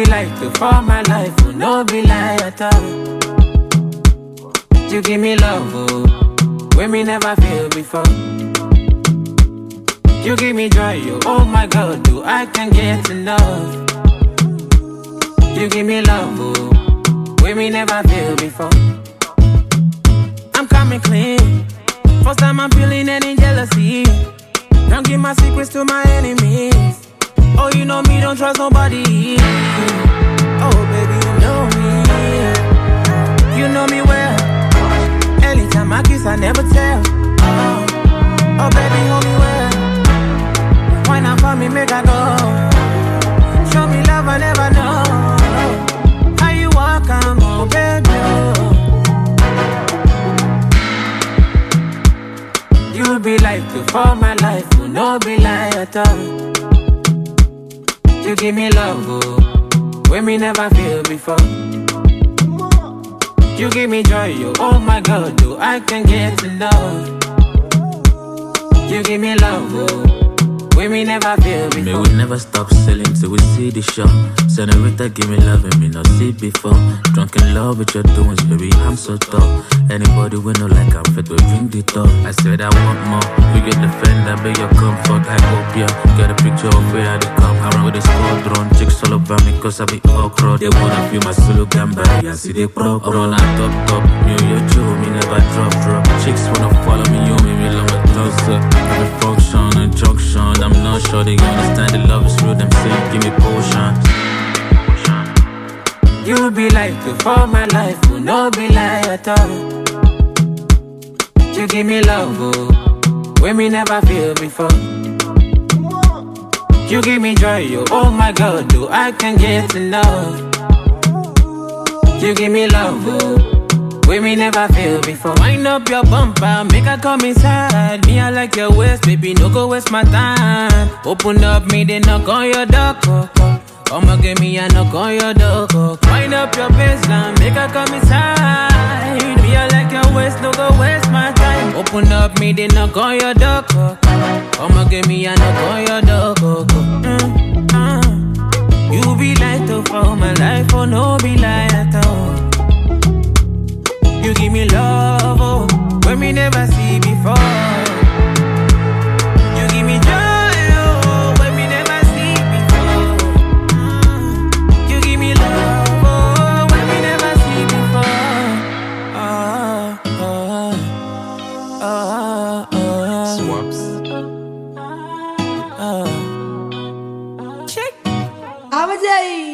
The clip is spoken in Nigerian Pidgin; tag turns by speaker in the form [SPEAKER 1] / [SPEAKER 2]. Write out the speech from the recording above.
[SPEAKER 1] like to for my life, oh, no be lie at all. You give me love, oh, when me never feel before. You give me joy, oh, oh my God, do I can get enough? You give me love, oh, when me never feel before. I'm coming clean. First time I'm feeling any jealousy. Don't give my secrets to my enemies. Oh, you know me, don't trust nobody. Oh, baby, you know me. You know me well. Anytime I kiss, I never tell. Oh, oh baby, hold me well. Why not for me, make I go? Show me love, I never know. How you walk, I'm oh, baby. oh. You be like to for my life, oh, no be lie at all. You give me love, oh, when me never feel before. You give me joy, oh, oh my God, do I can get enough? You give me love, oh, when me never feel
[SPEAKER 2] Me
[SPEAKER 1] before.
[SPEAKER 2] we never stop selling till we see the show. Senorita, give me love and me not see before. Drunk in love with your doings, baby, I'm so tough. Anybody we know like I'm fit, we bring the top. I said I want more. We get the friend, I beg your comfort. I hope ya get a picture of where I dey come. I run with the squadron, chicks all over me cause I be okra. They wanna feel my solo gamba, yeah, see they pro pro. I'm on top top, me and your Joe, me never drop drop. Chicks wanna follow me, you me, me love my closer. Every function and junction, I'm not sure they understand the love is real. Them say give me potion.
[SPEAKER 1] You be like to for my life, oh, no be lie at all. You give me love, oh, when me never feel before. You give me joy, oh, oh my God, do I can get enough? You give me love, oh, when me never feel before. Wind up your bumper, make her come inside. Me, I like your waist, baby, no go waste my time. Open up, me, they knock on your door. oh, oh. I'ma give me a knock on your door. oh. Wind up your baseline, make her come inside. Me, I like your waist, no go waste my time. Open up, me, they knock on your door. oh, oh. I'ma give me a knock on your door. oh, oh. Mm, mm. You be light up for my life, oh no be lie at all. You give me love, oh, when me never see before. You give me joy, oh, when me never see before. Mm. You give me love, oh, when me never see before. Ah, ah, ah, ah,
[SPEAKER 3] Swaps.
[SPEAKER 1] ah. Check.
[SPEAKER 4] Abajay.